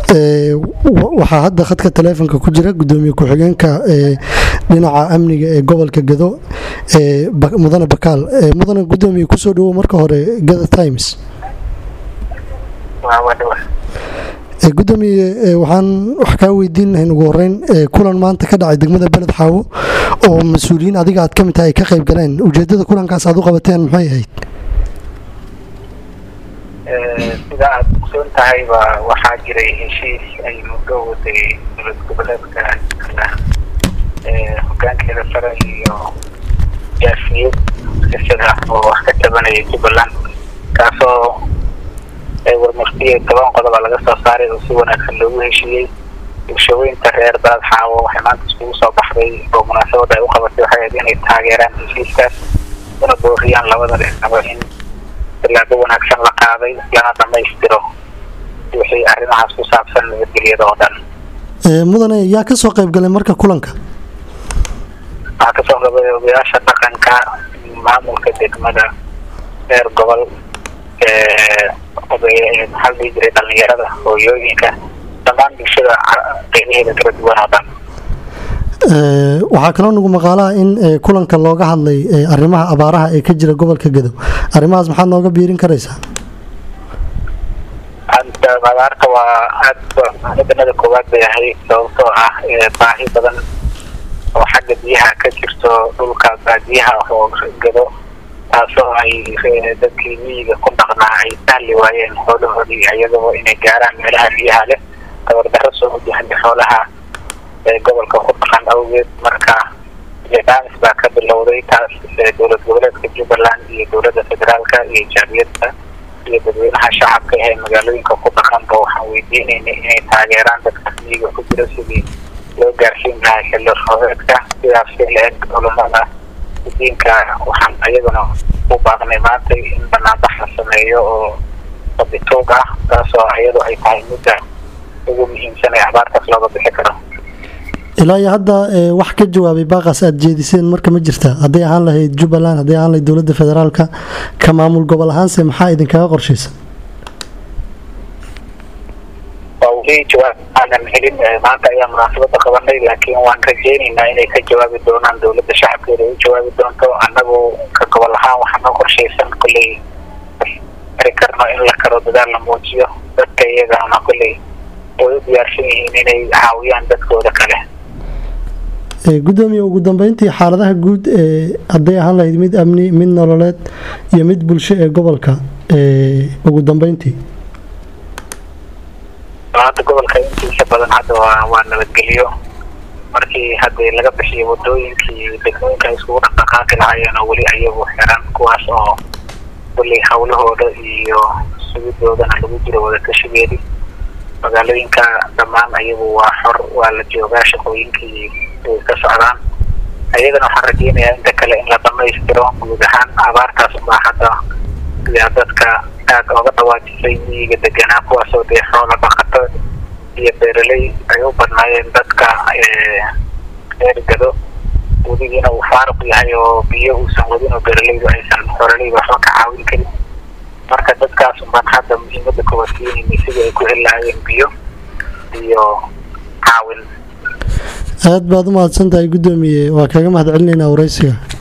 waxaa hadda khadka taleefonka ku jira gudoomiye ku-xigeenka dhinaca amniga ee gobolka gado mudane bakaal mudane gudoomiye kusoo dhawow marka hore gada times gudoomiye waxaan wax kaa weydiin lahayn ugu horeyn kulan maanta ka dhacay degmada beled xaawo oo mas-uuliyiin adiga aad ka mid tahay ay ka qayb galeen ujeedada kulankaas aad u qabateen maxay ahayd sida aada ogsoon tahayba waxaa jiray heshiis ay muddo waday dowlad goboleedka hogaankeeda sare iyo jaafiyad sisada oo wax ka tabanaya jubbaland kaasoo warmurtiya toban qodoba laga soo saaray oo si wanaagsan loogu heshiiyey bulshaweynta reer balad xaawo waxay maanta iskugu soo baxday oo munaasabada ay u qabatay waxay ahayd inay taageeraan heshiiskaas una booriyaan labada dhinaba in tilaabo wanaagsan la qaaday lana dhamaystiro wixii arrimahaas ku saabsan nabadgelyada oo dhan mudane yaa kasoo qayb galay marka kulanka waxaa kasoo qabay odayaasha dhaqanka maamulka degmada reer gobol maxaa la dhihi jiray dhalinyarada hooyooyinka dhammaan bulshada qeybaheeda kala duwan oo dhan waxaa kaloo nagu maqaalaha in kulanka looga hadlay arrimaha abaaraha ee ka jira gobolka gadow arrimahaas maxaad nooga biirin karaysaa abaarta waa aada mudanada koowaad bay ahayd sababtoo ah baahi badan oo xagga biyaha ka jirto dhulka baadiyaha oo gado taasoo ay dadkii miyiga ku dhaqnaa ay sahli waayeen xoolahoodii iyadoo inay gaaraan meelaha biyaha leh tabardaro soo wajahaya xoolaha gobolka ku dhaqan awgeed marka daamis baa ka bilowday taas dowlad goboleedka jubbaland iyo dowladda federaalka iyo jaamiyadda iyo dadweynaha shacabka ee magaalooyinka ku dhaqanba waxaan weydiinayna inay taageeraan dadka miyiga ku jira sidii loo gaarsiin lahaa xilli roobeedka sidaas si la-eg culamada diinka waxaan iyaduna u baaqnay maanta in banaanbax la sameeyo oo sabituug ah taasoo iyadu ay tahay midda ugu muhiimsan ee abaartaas looga bixi karo ilaa iyo hadda wax ka jawaabay baaqaas aada jeediseen marka ma jirta hadday ahaan lahayd jubbaland hadday ahaan lahayd dowladda federaalka ka maamul gobol ahaanse maxaa idinkaga qorshaysa weli jawaab aanan helin maanta ayaa munaasabada qabanay laakiin waan rajeynaynaa inay ka jawaabi doonaan dowladda shacabkeeda ay u jawaabi doonto annagu ka gobol ahaan waxaa noo qorshaysan kolley ari karno in la karo dadaal la muujiyo dadka iyagana kolley way u diyaarsan yihiin inay caawiyaan dadkooda kale gudoomiye ugu dambeyntii xaaladaha guud ee hadday ahaan lahayd mid amni mid nololeed iyo mid bulsho ee gobolka ugu dambeyntii hadda gobolka intiisa badan hadda waa waa nabadgelyo markii hadda laga bixiyo wadooyinkii degmooyinka ay iskugu dhaqdhaqaaqi lahaayeen oo weli ayagu xiran kuwaas oo weli hawlahooda iyo sugidoodana lagu jiro wadatashigeedii magaalooyinka dhammaan ayagu waa xor waa la joogaa shaqooyinkii way ka socdaan ayagana waxaan rajeynayaa inta kale in la dhamaystiro guud ahaan abaartaas baa hadda sidaa dadka aada ooga dhawaajisay miyiga deganaa kuwaasoo dee xoola dhaqato iyo beeraley ay u badnaayeen dadka reer gado wadigiina uu faaruq yahay oo biyo uusan wadin oo beeralaydu aysan xoololeyda waxba ka caawin karin marka dadkaas baan hadda muhiimada koowaad siinayna sidii ay ku heli lahaayeen biyo iyo caawin aad baad u mahadsan tahay gudoomiye waa kaga mahad celinaynaa waraysiga